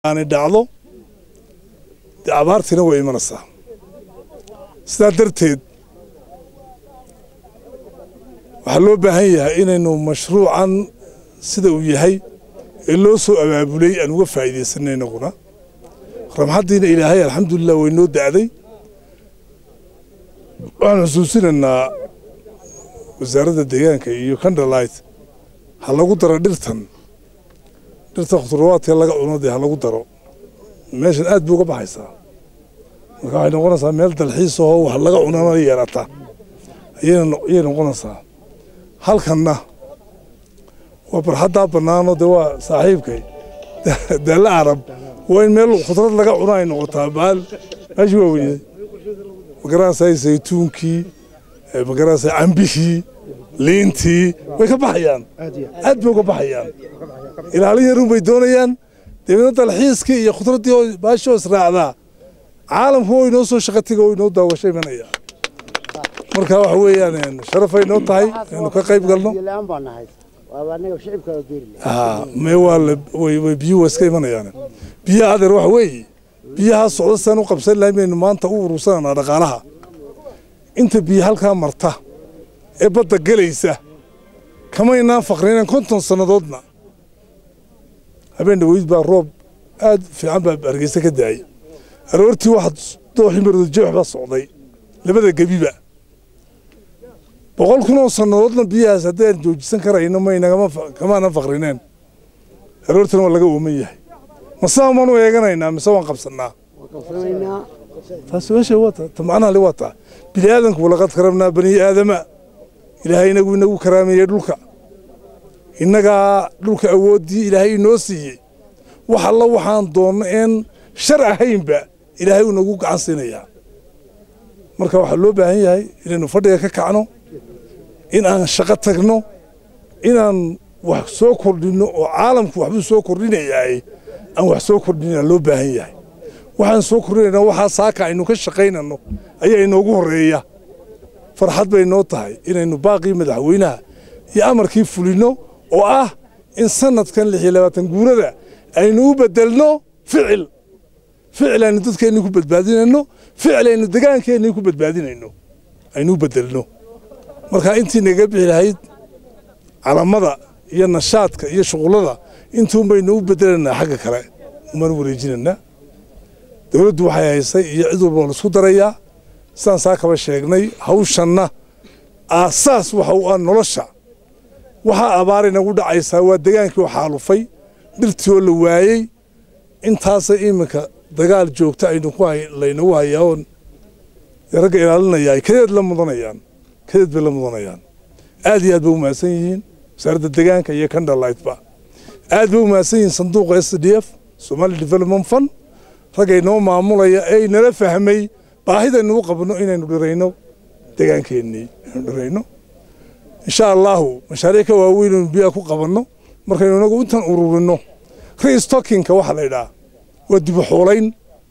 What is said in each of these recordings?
aanay dhacdo dee abaartiina way imanaysaa sidaa darteed waxaa loo baahan yahay inaynu mashruucan sida uu yahay ee loo soo abaabulay aan uga faa'iidaysanay inaguna ramxaddiina ilaahay alxamdulilah way noo da'day waxaan xusuusinaynaa wasaaradda deegaanka iyo kandalait ha lagu daro dhirtan dhirta khudurawaadka laga cuno dee ha lagu daro meeshan aad bay uga baxaysaa marka waxay noqonaysaa meel dalxiis ahoo wax laga cunana yeelata ayay noqonaysaa halkanna waa barxaddaa bannaano dee waa saaxiibkay daalla carab waa in meel khudrad laga cuno ay noqotaa baal meeshii waa weyday magaranaysaa saytuunkii magaranaysaa cambihii liintii way ka baxayaan aad bay uga baxayaan ilaalin yarun bay doonayaan dabeedna dalxiiskii iyo khudraddii oo baashoo israacdaa caalamku oo inoo soo shaqatiga oo inoo daawasho imanaya marka waxa weeyaan sharafay noo tahay inaynu ka qayb galno me waa way biyuhu waa iska imanayaan biyaha adeer waxa weeye biyaha socda sidaan u qabsan lahay baynu maanta u urursananaa dhaqaalaha inta biyo halkaa marta ee badda gelaysa kamaynaan faqrinan konton sannadoodna habeen dhaweyd baa roob aad fiican baa hargeysa ka daayay aroortii waxaad dooxii mardojeex baa socday labada gebiba boqol kun oo sannadoodna biyahaas haddaan joojisan karayno maynkamaanan faqrineen aroortana waa laga ooman yahay masaa maanu eeganaynaa mise waan qabsannaa taas meesha waata ta macnaha le waa taa bini aadanku walaqad karamnaa bani aadama ilaahay inagu inagu karaameeyey dhulka innagaa dhulka awooddii ilaahay inoo siiyey wax alla waxaan doonno een shar ahaynba ilaahay uu nagu gacan siinayaa marka waxaa loo baahan yahay inaynu fadhiga ka kacno in aan shaqo tagno inaan wax soo kordhinno oo caalamku waxbuu soo kordhinayaay aan wax soo kordhinaa loo baahan yahay waxaan soo kordhinaynaa waxaa saaka aynu ka shaqaynanno ayaa inoogu horreeya farxad bay noo tahay inaynu baaqii madaxweynaha iyo amarkii fulinno oo ah in sanadkan lix iyo labaatan guurada aynu u bedelno ficil ficil aynu dadkeenni ku badbaadinayno ficil aynu degaankeenni ku badbaadinayno aynu u bedelno marka intii naga bixi lahayd calamada iyo nashaadka iyo shuqullada intuun baynu u bedelaynaa xagga kale umaan wareejinaynaa dowladdu waxay haysay iyo cid walba laisku darayaa sidaan saa kaba sheegnay hawshanna aasaas waxa u ah nolosha waxaa abaar inagu dhacaysaa waa degaankii oo xaalufay dhirtii oo la waayey intaasa iminka dagaal joogta aynu ku laynagu hayaa oon ragga ilaalinaya ay kadeed la mudanayaan kadeed bay la mudanayaan aad iyo aad bay u mahadsan yihiin wasaaradda degaanka iyo kandhalightba aad bay u mahadsan yihiin sanduuqa s d f somali development fund ragga inoo maamulaya ee inala fahmay baahidaynu u qabno inaynu dhirayno degaankeennii inaynu dhirayno insha allaahu mashaariic ka waaweyn aynu biyaha ku qabanno markaynu inagu intan ururinno restockinka waxaa la yidhaha waa dibuxuulayn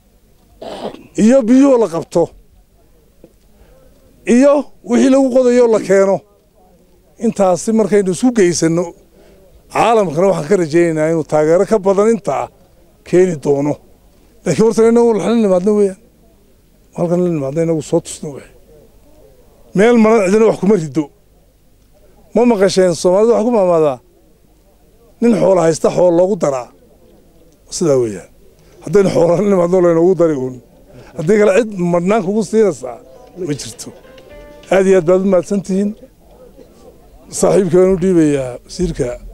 iyo biyuhu la qabto iyo wixii lagu qodayo la keeno intaasi markaynu isku geysanno caalamkana waxaan ka rajaynaynaa inuu taageero ka badan intaa keeni doono laakiin horta inagu la nimaadno weeyaan halkan la nimaadno inagu soo tusno wey meel maran cidina wax kuma rido ma maqasheen soomaalida wax ku maamaadaa nin xoola haysta xool loogu daraa sidaa weeyaan haddaynu xoola la nimaadno laynoogu dari uun haddii kale cid madhnaan kugu siinaysaa ma jirto aad iyo aad baad u mahadsan tihiin saaxiibka waan u dhiibayaa wasiirka